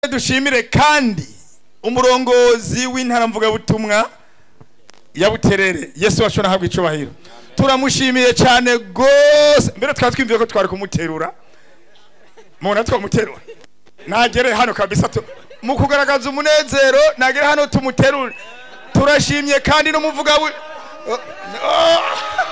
dushimire kandi umurongozi w'intara mvugabutumwa ya buterere yesu wacu nahabwa icubahiro turamushimiye cyane rwose mbere twari twimviye ko twari kumuterura mubona twamuterura nagere hano kabisa tu- mu kugaragaza umunezero nagere hano tumuterure turashimye kandi n'umuvuga bu- Oh, oh.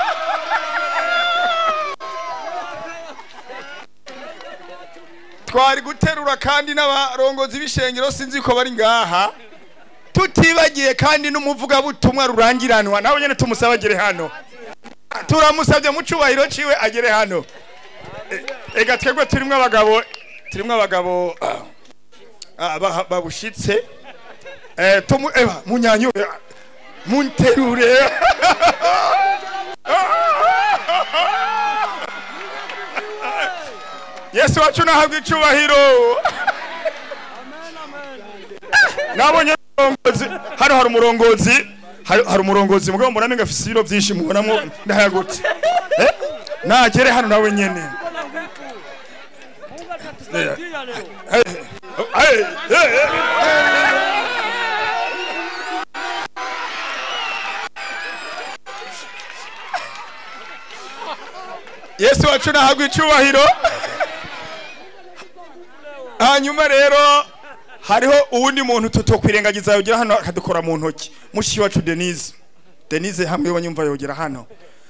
twari guterura kandi n'abarongozi b'ishengero sinzi ko bari ngaha tutibagiye kandi n'umuvugabutumwa rurangiranwa nawe nyine tumusaba agere hano turamusabye mu cyubahiro ciwe agere hano E- ega twebwe turimo abagabo turimo abagabo ah, ba- babushitse Eh, tumu eba munyanyure munterure yesu wacu nahabwa icubahiro nabonye umurongozi hano hari umurongozi hari hari umurongozi mugabo mbona menga afise ibiro byinshi mubonamo ndahagutse Eh? nagere hano nawe nyene Eh, eh, eh, eh, eh. yesu wacu nahabwa icubahiro hanyuma rero hariho uwundi muntu tutokwirengagiza yogera hano akadukora mu ntoki mushiki wacu denise denise hamwe banyumva yogera hano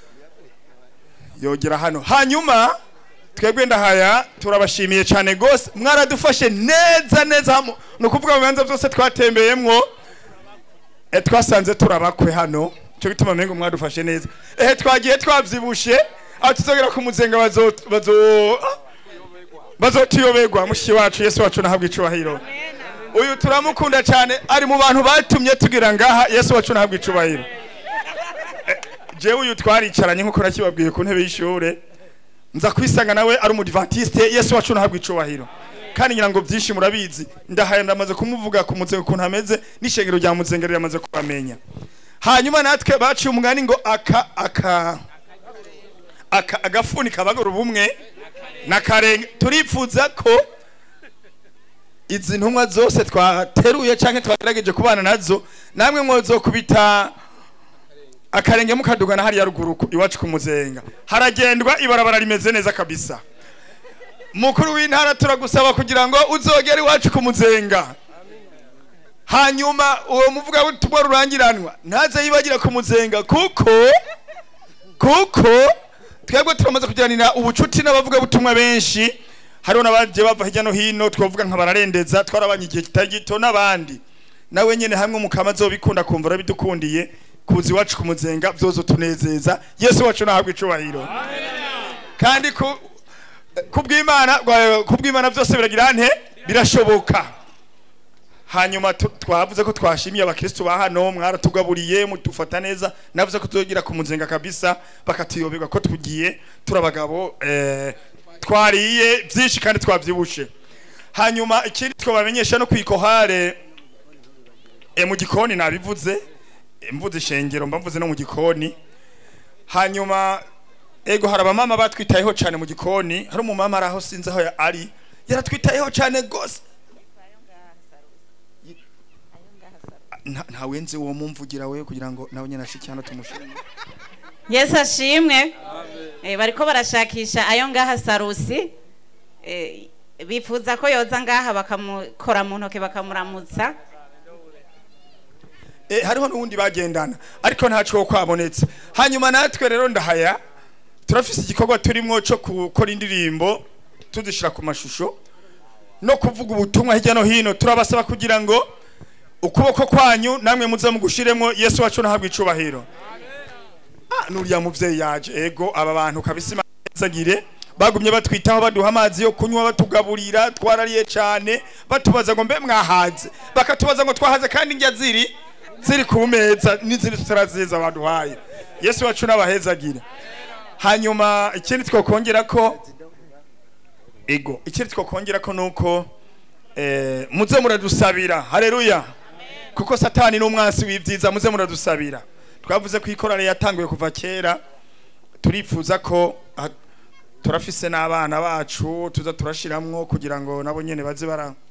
yogera hano hanyuma twebwe ndahaya turabashimiye cyane rwose mwaradufashe neza neza hamo ni ukuvuga mu bibanza byose twatembeyemwo eh, twasanze turabakwe hano cyo gituma mengo mwadufashe neza ehe twagiye twabyibushe aho tuzogera ku muzenga bazo bazo bazotuyoberwa mushiki wacu yesu wacu nahabwa icubahiro uyu turamukunda cyane ari mu bantu batumye tugira ngaha yesu wacu nahabwa icubahiro Eh, jewe uyu twaricaranye nkuko nakibabwiye ku ntebe y'ishure nza kwisanga nawe ari umudivantiste yesu wacu nahabwa icubahiro kandi ngira ngo byinshi murabizi ndahaya ndamaze kumuvuga ku muzenga ukuntu ameze n'ishengero rya muzengero yamaze kubamenya hanyuma natwe baciye umugani ngo aka aka aka agafuni kabagura ubumwe nakarenge turipfuza ko izi ntumwa zose twateruye cyangwa twagerageje kubana nazo namwe mwozokubita akarenge mukadugana hariya ruguru ku- iwacu ku muzenga haragendwa ibarabara rimeze neza kabisa mukuru w'intara turagusaba kugira ngo uzogere iwacu ku muzenga hanyuma uwo muvuga w'ubutumwa rurangiranwa ntaze yibagira ku muzenga kuko kuko twebwe turamaze kugiranira ubucuti n'abavugabutumwa benshi hariho n'abagiye bava hirya no hino twavuga nka bararendeza twarabanye igihe kitari gito n'abandi nawe nyine hamwe mukama azobikunda kumva urabidukundiye kuza iwacu ku muzenga byozo tunezeza yesu wacu nahabwa icubahiro kandi ku kubw'imana gwa- kubw'imana byose biragira nte birashoboka hanyuma tu- twavuze ko twashimiye abakristo ba hano mwaratugaburiye mudufata neza navuze ko tuzogira ku muzenga kabisa bakatuyoberwa ko tugiye turabagabo eh, twariye byinshi kandi twabyibushe hanyuma ikindi twabamenyesha no kwikohare e, mu gikoni nabivuze e, mvuze ishengero mba mvuze no mu gikoni hanyuma ego hari abamama batwitayeho cyane mu gikoni hari umumama ari aho sinzi aho ya- ari yaratwitayeho cyane rwose nta nta wenze uwo mumvugira we kugira ngo nawe nyine ashike hano tumushime yesu ashimwe Eh, bariko barashakisha ayo ngaha sarusi Eh, bifuza ko yoza ngaha bakamukora mu ntoke bakamuramutsa Eh, hariho n'uwundi bagendana ariko ntaco kwabonetse hanyuma natwe rero ndahaya turafise igikorwa turimwo cyo gukora indirimbo tuzishira ku mashusho no kuvuga ubutumwa hirya no hino turabasaba kugira ngo ukuboko kwanyu namwe muze mugushiremwo yesu wacu nahabwa icubahiro Ah, nuriya muvyeyi yaje ego aba bantu kabisa Imana ibahezagire bagumye batwitaho baduha amazi yo kunywa batugaburira twarariye cyane batubaza ngo mbe mwahaze bakatubaza ngo twahaze kandi indya ziri ziri ku meza n'izindi tutaraziza baduhaye yesu wacu n'abahezagire hanyuma ikindi twakongera ko ego ikindi twakongera ko nuko eh, muze muradusabira haleluya kuko satani n'umwansi w'ibyiza muze muradusabira twavuze ko ikorane yatanguye kuva kera turifuza ko ah, turafise n'abana bacu tuza turashiramwo kugira ngo nabo nyene baze bara